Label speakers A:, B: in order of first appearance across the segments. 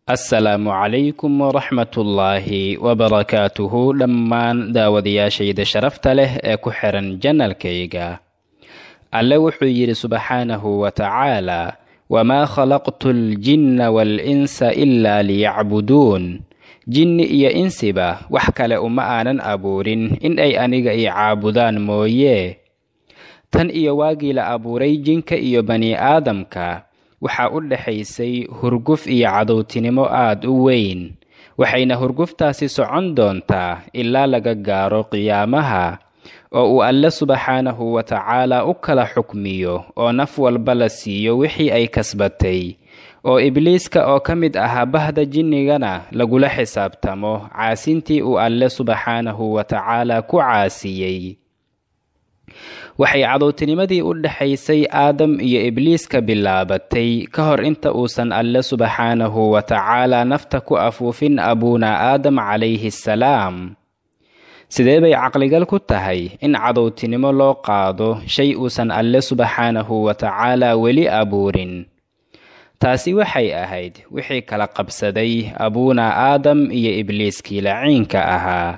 A: assalaamu calaykum waraxmatullaahi wabarakaatuhu dhammaan daawadayaashayda sharafta leh ee ku xiran janalkayga alle wuxuu yidhi subxaanahu wa tacaalaa wamaa khalaqtu aljinna waalinsa ilaa liyacbuduun jinni iyo insiba wax kale uma aanan abuurin in ay aniga i caabudaan mooye tan iyo waagii la abuuray jinka iyo bani aadamka waxaa u dhexaysay hurguf iyo cadowtinimo aad u weyn waxayna hurguftaasi socon doontaa ilaa laga gaaro qiyaamaha oo uu alle subxaanahu wa tacaalaa u kala xukmiyo oo naf walba la siiyo wixii ay kasbatay oo ibliiska oo ka mid ahaa bahda jinnigana lagula xisaabtamo caasintii uu alle subxaanahu wa tacaalaa ku caasiyey waxay cadowtinimadii u dhexaysay aadam iyo ibliiska bilaabatay ka hor inta uusan alle subxaanahu wa tacaalaa nafta ku afuufin abuuna aadam calayhi salaam sidee bay caqligal ku tahay in cadowtinimo loo qaado shay uusan alle subxaanahu wa tacaalaa weli abuurin taasi waxay ahayd wixii kala qabsaday abuuna aadam iyo ibliiskii laciinka ahaa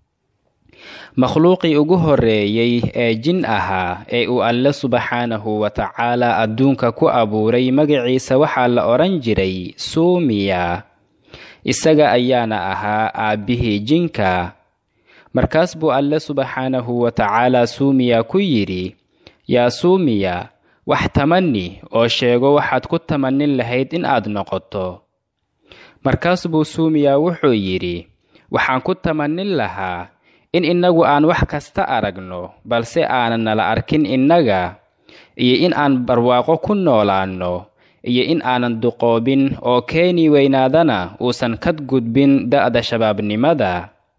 A: makhluuqii ugu horreeyey ee jin ahaa ee uu alle subxaanahu wa tacaalaa adduunka ku abuuray magaciisa waxaa la odhan jiray suumiya isaga ayaana ahaa aabbihii jinka markaas buu alle subxaanahu wa tacaalaa suumiya ku yidhi yaa suumiya wax tamanni oo sheego waxaad ku tamannin lahayd in aad noqoto markaas buu suumiya wuxuu yidhi waxaan ku tamannin lahaa in innagu aan wax kasta aragno balse aanan nala arkin innaga iyo in aan barwaaqo ku noolaanno iyo in aanan duqoobin oo keeni weynaadana uusan kad gudbin da'da shabaabnimada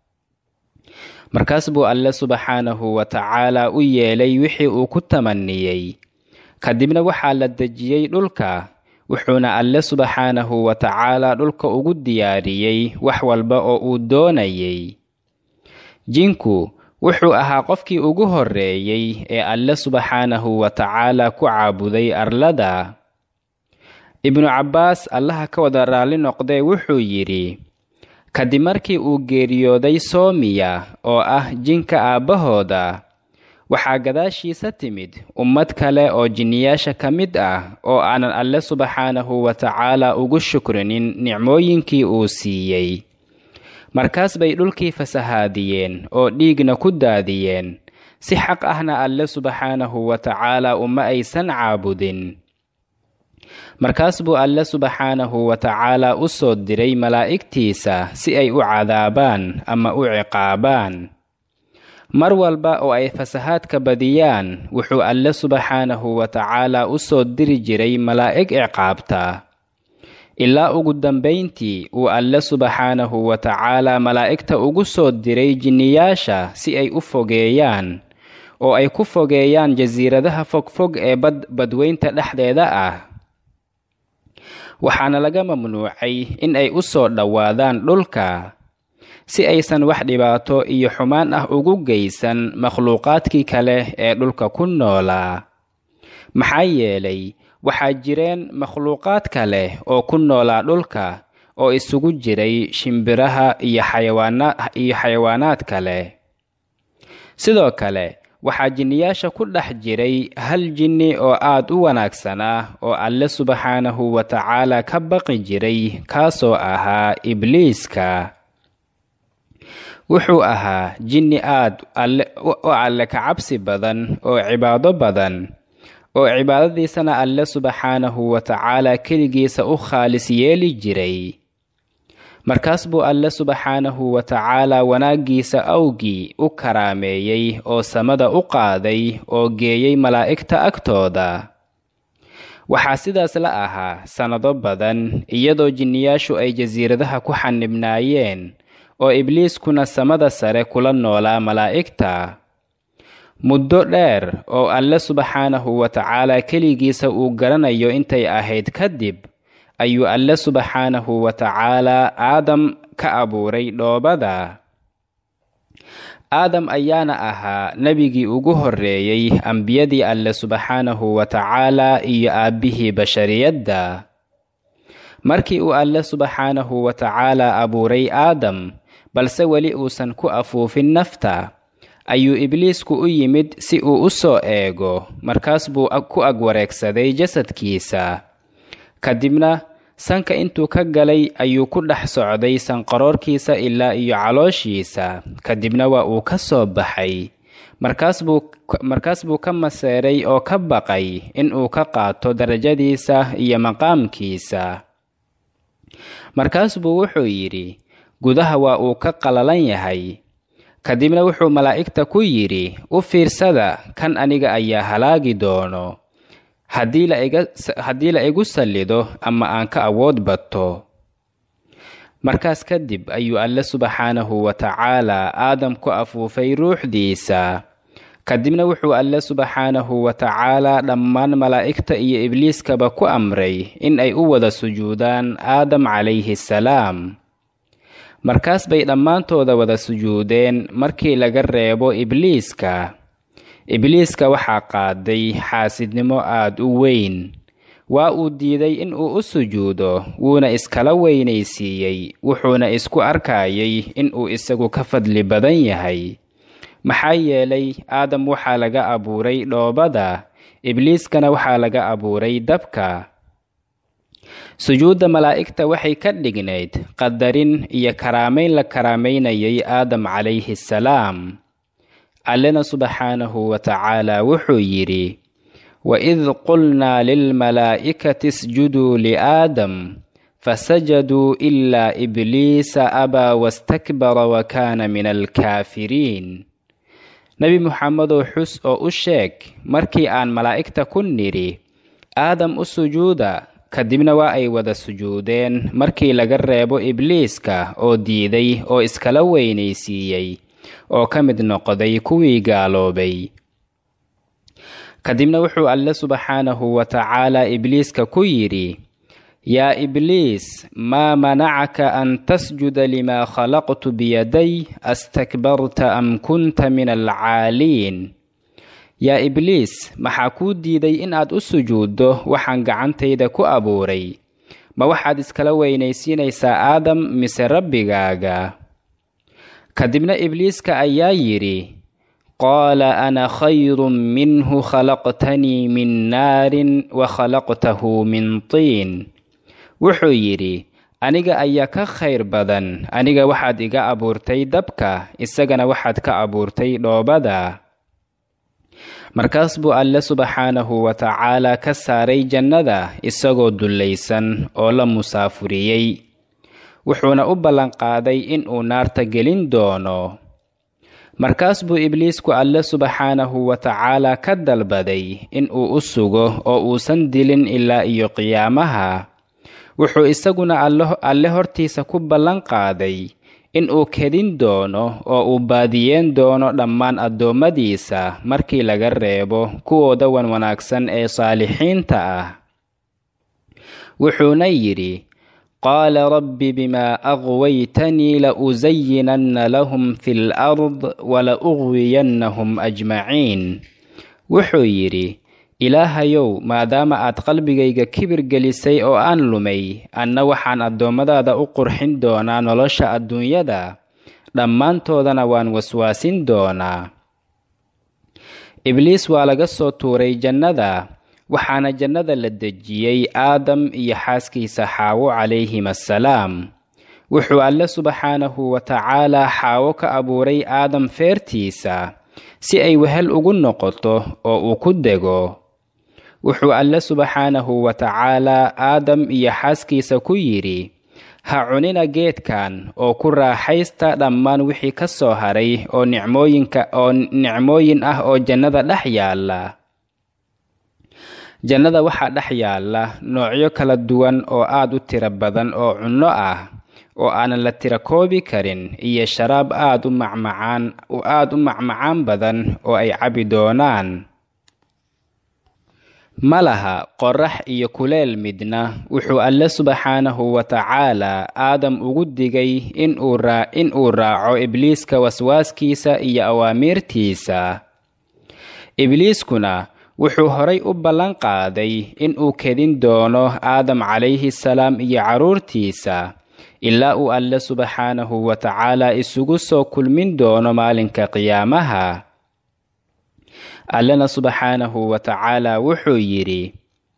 A: markaas buu alle subxaanahu wa tacaalaa u yeelay wixii uu ku tamanniyey kadibna waxaa la dejiyey dhulka wuxuuna alle subxaanahu wa tacaalaa dhulka ugu diyaariyey wax walba oo uu doonayey jinku wuxuu ahaa qofkii ugu horreeyey ee alle subxaanahu wa tacaalaa ku caabuday arlada ibnu cabbaas allaha ka wada raalli noqdee wuxuu yidhi kadib markii uu geeriyooday soomiya oo ah jinka aabbahooda waxaa gadaashiisa timid ummad kale oo jinniyaasha ka mid ah oo aanan alle subxaanahu wa tacaalaa ugu shukrinin nicmooyinkii uu siiyey markaas bay dhulkii fasahaadiyeen oo dhiigna ku daadiyeen si xaq ahna alle subxaanahu wa tacaalaa uma aysan caabudin markaas buu alle subxaanahu wa tacaalaa u soo diray malaa'igtiisa si ay u cadaabaan ama u ciqaabaan mar walba oo ay fasahaadka badiyaan wuxuu alle subxaanahu wa tacaalaa u soo diri jiray malaa'ig ciqaabta ilaa ugu dambayntii uu alle subxaanahu wa tacaalaa malaa'igta ugu soo diray jinniyaasha si ay u fogeeyaan oo ay ku fogeeyaan jasiiradaha fogfog ee bad badweynta dhexdeeda ah waxaana laga mamnuucay in ay u soo dhowaadaan dhulka si aysan wax dhibaato iyo xumaan ah ugu geysan makhluuqaadkii kale ee dhulka ku noolaa maxaa yeelay waxaa jireen makhluuqaad kale oo ku noolaa dhulka oo isugu jiray shimbiraha iyo xayawaaniyo xayawaanaad kale sidoo kale waxaa jinniyaasha ku dhex jiray hal jinni oo aad u wanaagsanaa oo alle subxaanahu wa tacaalaa ka baqi jiray kaasoo ahaa ibliiska wuxuu ahaa jinni aad u alle ka cabsi badan oo cibaado badan oo cibaadadiisana alle subxaanahu wa tacaalaa keligiisa u khaalis yeeli jiray markaas buu alle subxaanahu wa tacaalaa wanaaggiisa awgii u karaameeyey oo samada u qaaday oo geeyey malaa'igta agtooda waxaa sidaas la ahaa sannado badan iyadoo jinniyaashu ay jasiiradaha ku xanibnaayeen oo ibliiskuna samada sare kula noolaa malaa'igta muddo dheer oo alle subxaanahu wa tacaalaa keligiisa uu garanayo intay ahayd kadib ayuu alle subxaanahu wa tacaalaa aadam ka abuuray dhoobada aadam ayaana ahaa nebigii ugu horreeyey ambiyadii alle subxaanahu wa tacaalaa iyo aabbihii bashariyadda markii uu alle subxaanahu wa tacaala abuuray aadam balse weli uusan ku afuufin nafta ayuu ibliisku u yimid si uu u soo eego markaas buu ku ag wareegsaday jasadkiisa kadibna sanka intuu ka galay ayuu ku dhex socday sanqaroorkiisa ilaa iyo calooshiisa kadibna waa uu ka soo baxay markaas buu ka maseeray oo ka baqay in uu ka qaato darajadiisa iyo maqaamkiisa markaas buu wuxuu yidhi gudaha waa uu ka qalalan yahay kadibna wuxuu malaa'igta ku yidhi u fiirsada kan aniga ayaa halaagi doono haddii la igu sallido ama aan ka awood bato markaas kadib ayuu alle subxaanahu wa tacaalaa aadam ku afuufay ruuxdiisa kadibna wuxuu alle subxaanahu wa tacaalaa dhammaan malaa'igta iyo ibliiskaba ku amray in ay u wada sujuudaan aadam calayhi salaam markaas bay dhammaantooda wada sujuudeen markii laga reebo ibliiska ibliiska waxaa qaaday xaasidnimo aad u weyn waa uu diiday in uu u sujuudo wuuna iskala weynaysiiyey wuxuuna isku arkayay in uu isagu ka fadli badan yahay maxaa yeelay aadam waxaa laga abuuray dhoobada ibliiskana waxaa laga abuuray dabka sujuudda malaa'igta waxay ka dhignayd qadarin iyo karaamayn la karaamaynayay aadam calayhi salaam allena subxaanahu wa tacaalaa wuxuu yidhi waid qulnaa lilmalaa'ikati isjuduu liaadam fasajaduu ilaa ibliisa abaa wastakbara wa kaana min alkaafiriin nebi muxamedow xus oo u sheeg markii aan malaa'igta ku nidhi aadam u sujuuda kadibna waa ay wada sujuudeen markii laga reebo ibliiska oo diiday oo iskala weynaysiiyey oo ka mid noqday kuwii gaaloobay kadibna wuxuu alle subxaanahu wa tacaalaa ibliiska ku yidhi yaa ibliis maa manacaka an tasjuda limaa khalaqtu biyaday astakbarta am kunta min alcaaliin yaa ibliis maxaa kuu diiday in aad u sujuuddo waxaan gacantayda ku abuuray ma waxaad iskala weynaysiinaysaa aadam mise rabbigaaga kadibna ibliiska ayaa yidhi qaala ana khayrun minhu khalaqtanii min naarin wa khalaqtahu min tiin wuxuu yidhi aniga ayaa ka khayr badan aniga waxaad iga abuurtay dabka isagana waxaad ka abuurtay dhoobada markaas buu alle subxaanahu wa tacaalaa ka saaray jannada isagoo dullaysan oo la musaafuriyey wuxuuna u ballanqaaday in uu naarta gelin doono markaas buu ibliisku alle subxaanahu wa tacaalaa ka dalbaday in uu u sugo oo uusan dilin ilaa iyo qiyaamaha wuxuu isaguna alle hortiisa ku ballan qaaday in uu kedin doono oo uu baadiyeen doono dhammaan addoommadiisa markii laga reebo kuwooda wan wanaagsan ee saalixiinta ah wuxuuna yidhi qaala rabbi bimaa aqwaytanii la usayinanna lahum fi lard wala uqwiyannahum ajmaciin wuxuu yidhi ilaahayow maadaama aad qalbigayga kibir gelisay oo aan lumay anna waxaan addoommadaada u qurxin doonaa nolosha adduunyada dhammaantoodana waan waswaasin doonaa ibliis waa laga soo tuuray jannada waxaana jannada la dejiyey aadam iyo xaaskiisa xaawo calayhim assalaam wuxuu alle subxaanahu wa tacaalaa xaawo ka abuuray aadam feertiisa si ay wehel ugu noqoto oo uu ku dego wuxuu alle subxaanahu wa tacaalaa aadam iyo xaaskiisa ku yidhi ha cunina geedkan oo ku raaxaysta dhammaan wixii ka soo haray oo nicmooyinka oo nicmooyin ah oo jannada dhex yaalla jannada waxaa dhex yaalla noocyo kala duwan oo aad u tiro badan oo cunno ah oo aanan la tira koobi karin iyo sharaab aad u macmacaan aad u macmacaan badan oo ay cabi doonaan ma laha qorax iyo kuleel midna wuxuu alle subxaanahu wa tacaalaa aadam ugu digay in uu raaco ibliiska waswaaskiisa iyo awaamiirtiisa ibliiskuna wuxuu horay u ballan qaaday in uu kedin doono aadam calayhi salaam iyo carruurtiisa ilaa uu alle subxaanahu wa tacaala isugu soo kulmin doono maalinka qiyaamaha allena subxaanahu wa tacaala wuxuu yidhi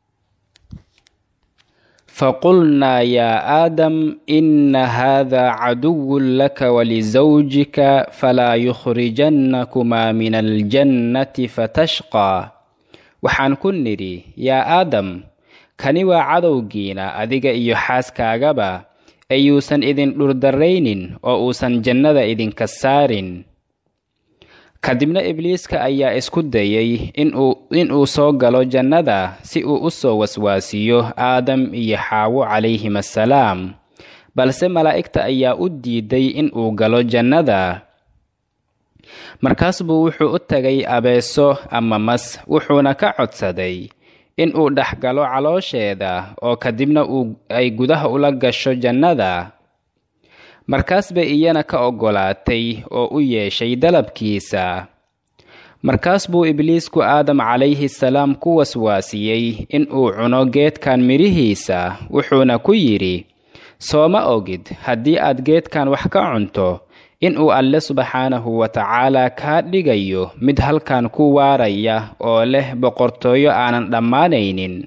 A: faqulnaa yaa aadam ina hada caduwun laka walisawjika falaa yukhrijannakumaa min aljannati fatashqaa waxaan ku nidhi yaa aadam kani waa cadowgiina adiga iyo xaaskaagaba ayuusan idin dhurdarraynin oo uusan jannada idinka saarin kadibna ibliiska ayaa isku dayay inuu soo galo jannada si uu u soo waswaasiyo aadam iyo xaawo calayhim assalaam balse malaa'igta ayaa u diiday inuu galo jannada markaas buu wuxuu u tagay abeeso ama mas wuxuuna ka codsaday inuu dhex galo caloosheeda oo kadibna ay gudaha ula gasho jannada markaas bay iyana ka oggolaatay oo u yeeshay dalabkiisa markaas buu ibliisku aadam calayhi salaam ku waswaasiyey inuu cuno geedkan midhihiisa wuxuuna ku yidhi sooma ogid haddii aad geedkan wax ka cunto inuu alle subxaanahu wa tacaala kaa dhigayo mid halkan ku waaraya oo leh boqortooyo aanan dhammaanaynin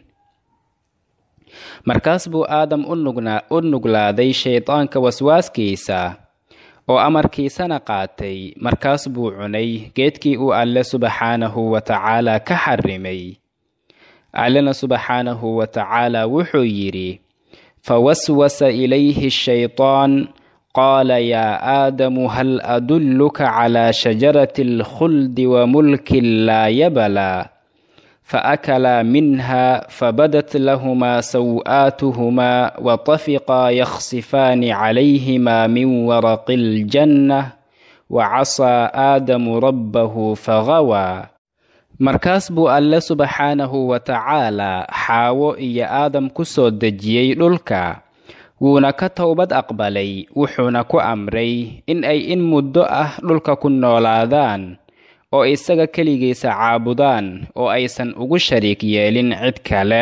A: markaas buu aadam u nuglaaday shaydaanka waswaaskiisa oo amarkiisana qaatay markaas buu cunay geedkii uu alle subxaanahu wa tacaala ka xarrimay allena subxaanahu wa tacaala wuxuu yidhi fawaswasa ilayhi shaytaan qaala yaa aadamu hal adulluka calaa shajarati alkhuldi wa mulkin laa yabalaa فأكلا منها فبدت لهما سوآتهما وطفقا يخصفان عليهما من ورق الجنة وعصى آدم ربه فغوى markaas buu alle subxaanahu wa tacaalaa xaawo iyo aadam ku soo dejiyey dhulka wuuna ka towbad aqbalay wuxuuna ku amray in ay in muddo ah dhulka ku noolaadaan oo isaga keligiisa caabudaan oo aysan ugu shariik yeelin cid kale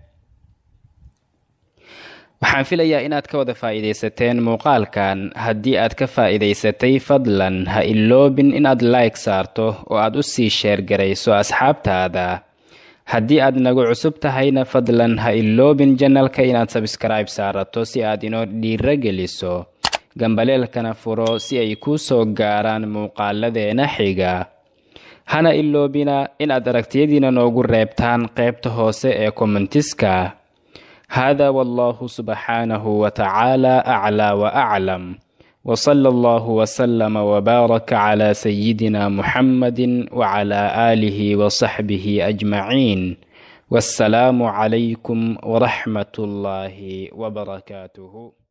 A: waxaan filayaa inaad ka wada faa'iidaysateen muuqaalkan haddii aad ka faa'iidaysatay fadlan ha iloobin inaad like saarto oo aad u sii sheergarayso asxaabtaada haddii aad nagu cusub tahayna fadlan ha iloobin janalka inaad sabskribe saarato si aad inoo dhiiro geliso gambaleelkana furo si ay kuu soo gaaraan muuqaaladeena xiga hana iloobina inaad aragtiyadiina noogu reebtaan qaybta hoose ee kommentiska hada wallahu subxaanahu wa tacaala aclaa wa aclam wsala allahu wslama wbaaraka cla sayidina muxamadi wcla aalihi wsaxbihi ajmaciin wassalaamu calaykum wraxmat ullaahi wbarakaatuh